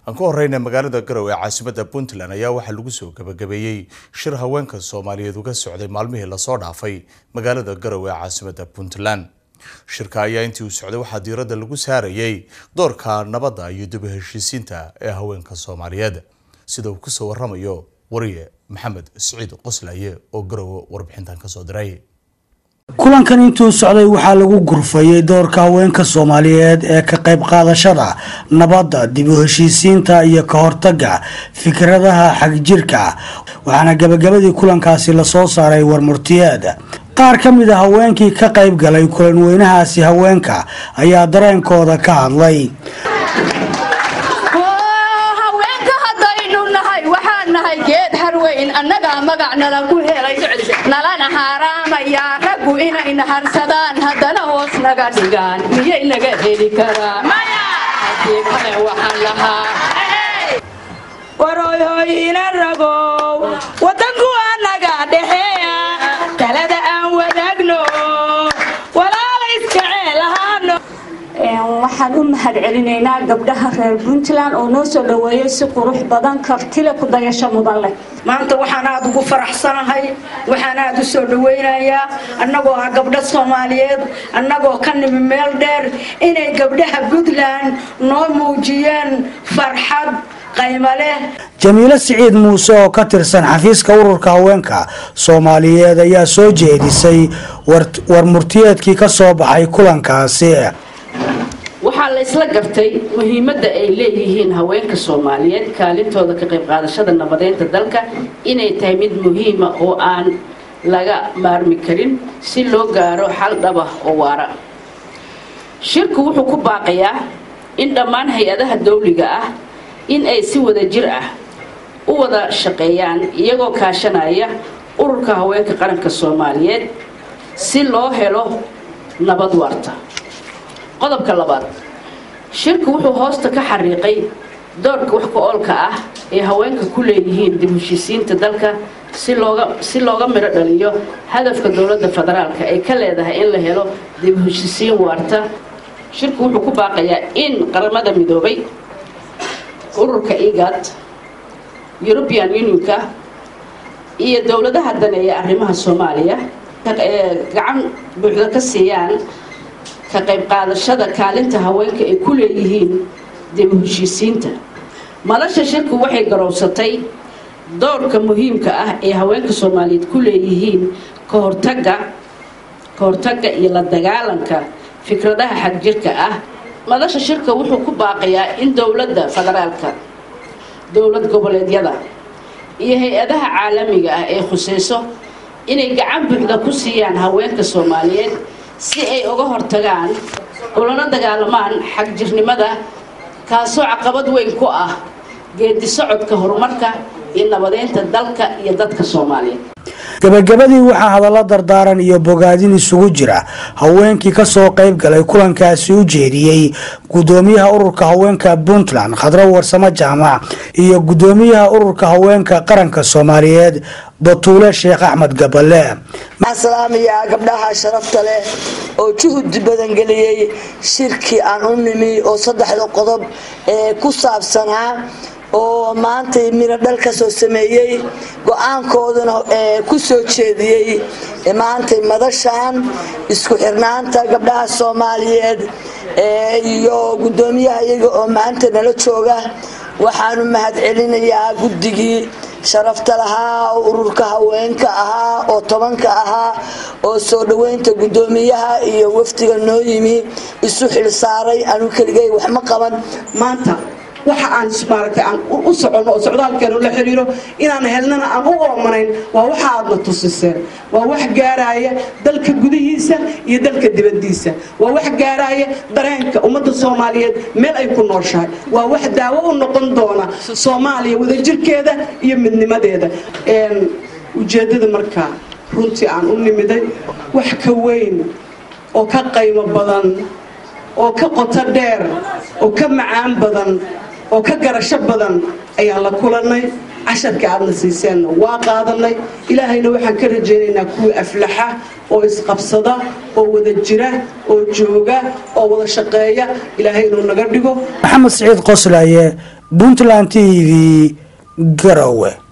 aan ku horeyna magaalada garowe ee caasimada puntland ayaa waxaa lagu soo gabagabeeyey shir haweenka soomaaliyeed uga socday maalmihii lasoo dhaafay magaalada garowe ee caasimada puntland shirka ayaa intii uu socday waxaa diiradda lagu saarayay doorka nabadda iyo dib u heshiisiinta ee haweenka soomaaliyeed sida uu kusoo waramayo wariye maxamed siciid qoslaye oo garowe warbixintan kasoo diray kulankan intuu socday waxaa lagu gurfayay doorka haweenka soomaaliyeed ee ka qayb qaadashada nabadda dib u heshiisiinta iyo ka hortaga fikradaha xagjirka waxaana gabagabadii kulankaasi lasoo saaray warmurtiyeed qaar ka mid a haweenkii ka qayb galay kulan weynahaasi haweenka ayaa dareenkooda ka hadlay geed harweyn annagaa magac nala ku helay nalana haaraamayaa raggu inay naharsadaan haddana hoos naga dhigaan miyay naga heli karaan haddii kale waxaan lahaa waroyhoyina ragow wadanku annaga dhexeeya talada aan wadaagno walaala iskaceelahaano waxaan u mahad celinaynaa gabdhaha reer puntland oo noo soo dhaweeyay si qurux badan kartile ku dayasho mudan leh maanta waxaan aada ugu faraxsanahay waxaan aada u soo dhawaynayaa annagoo ah gabdho soomaaliyeed annagoo ka nimi meel dheer inay gabdhaha puntland noo muujiyeen farxad qaymo leh jamiilo siciid muuse oo ka tirsan xafiiska ururka haweenka soomaaliyeed ayaa soo jeedisay warmurtiyeedkii ka soo baxay kulankaasi waxaa la isla gartay muhiimadda ay leeyihiin haweenka soomaaliyeed kaalintooda ka qayb qaadashada nabadeynta dalka inay tahay mid muhiima oo aan laga maarmi karin si loo gaaro xal dhaba oo waara shirku wuxuu ku baaqayaa in dhammaan hay-adaha dawliga ah in ay si wada jir ah u wada shaqeeyaan iyagoo kaashanaya ururka haweenka qaranka soomaaliyeed si loo helo nabad waarta qodobka labaad shirku wuxuu hoosta ka xariiqay doorka wax ku-oolka ah ee haweenka ku leeyihiin dib heshiisiinta dalka si looga si looga midho dhaliyo hadafka dowladda federaalka ay ka leedahay in la helo dib heshiisiin waarta shirku wuxuu ku baaqayaa in qaramada midoobay ururka igad european unionka iyo dowladaha daneeya arrimaha soomaaliya gacan buuxda ka siiyaan ka qayb qaadashada kaalinta haweenka ay ku leeyihiin dib u heshiisiinta madasha shirku waxay garowsatay doorka muhiimka ah ee haweenka soomaaliyeed ku leeyihiin ka hortaga ka hortagga iyo la dagaalanka fikradaha xagjirka ah madasha shirka wuxuu ku baaqayaa in dowladda federaalka dowlad goboleedyada iyo hay-adaha caalamiga ah ee khuseyso inay gacan buuxda ku siiyaan haweenka soomaaliyeed si ay uga hortagaan ulana dagaalamaan xagjirnimada kaasoo caqabad weyn ku ah geedi socodka horumarka iyo nabadeynta dalka iyo dadka soomaaliyeed gabagabadii waxaa hadallo dardaaran iyo bogaadin isugu jira haweenkii kasoo qayb galay kulankaasi u jeediyey gudoomiyaha ururka haweenka puntland khadro warsamo jaamac iyo gudoomiyaha ururka haweenka qaranka soomaaliyeed batuule sheekh axmed gaballe salaamiyaa gabdhaha sharafta leh oo juhudi badan geliyey shirkii aan u nimi oo saddexda qodob ee ku saabsanaa oo maantay miro dhal ka soo sameeyey go-aankooduna ku soo jeediyey maantay madashan isku xirnaanta gabdhaha soomaaliyeed iyo gudoomiyaha iyaga oo maanta nala jooga waxaanu mahad celinayaa guddigii sharafta lahaa oo ururka haweenka ahaa oo tobanka ahaa oo soo dhoweynta gudoomiyaha iyo wafdiga noo yimi isu xilsaaray anu keligay wax ma qaban maanta waxa aan maaragtay aan u soconno oo socdaalkeenu la xiriiro inaan helnana aan u oomanayn waa waxa aadna tusiseen waa wax gaaraya dalka gudihiisa iyo dalka dibadiisa waa wax gaaraya dareenka ummadda soomaaliyeed meel ay ku nooshahay waa wax daawo u noqon doona soomaaliya wadajirkeeda iyo midnimadeeda ujeeddada markaa runtii aan u nimiday wax ka weyn oo ka qaymo badan oo ka qoto dheer oo ka macaan badan oo ka garasho badan ayaan la kulannay casharka aadna siiseenna waa qaadanay ilaahayna waxaan ka rajaynaynaa kuwii aflaxa oo isqabsada oo wada jira oo jooga oo wada shaqeeya ilaahay inuu naga dhigo maxamed siciid qoslaye puntland t v garowe